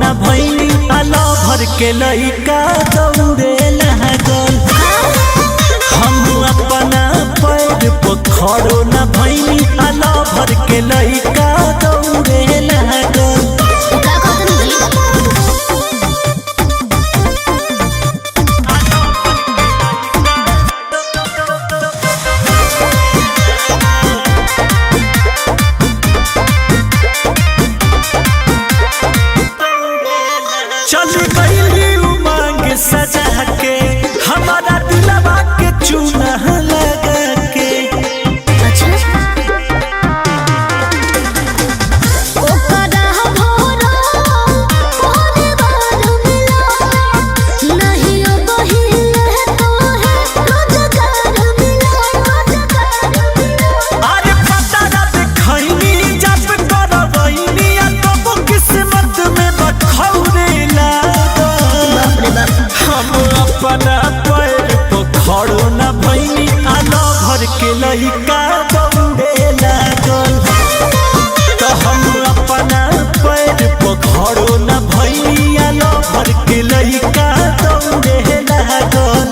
न भैनी आला भर के लइका दौड़े लागल हम अपना पैर पर खड़ो न भैनी आला भर के लइका दौड़े लागल का कहत जी चल गईली उमंग सजा के हमारा दिलवा के चूना लगा के अच्छा ओकरा भोरा पहरे बार मिला नहीं बहिल तो है रोजगार मिला रोजगार मिला अरे पता ना देखैनी जब करवैनी आ तब किस्मत में बखौरे लागल बाप रे बाप हम अपना पैर पर खड़ो न भैनी आना भर के लइका दौड़े लागल तो हम अपना पैर पर खड़ो न भैनी आना भर के लइका दौड़े लागल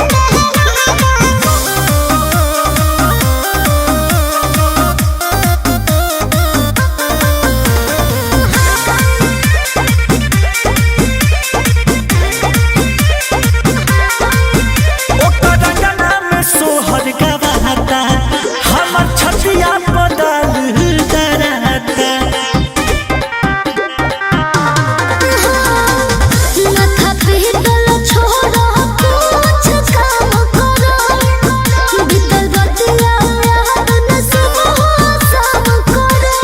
ओकर रंगना में सोहर गवाता हमर छतिया बदल डराता माथा पीतल छोड़ा कुछ काम करो बीतल बतिया याद न सब सब करो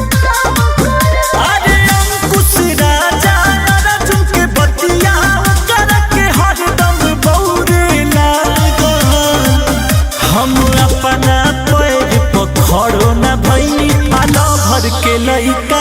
अरे अंकुश राजा अर्जुन के बतिया कर के हरदम बौरे लागल हम अपना पैर पर खड़ो न भैनी आलो भर के लइका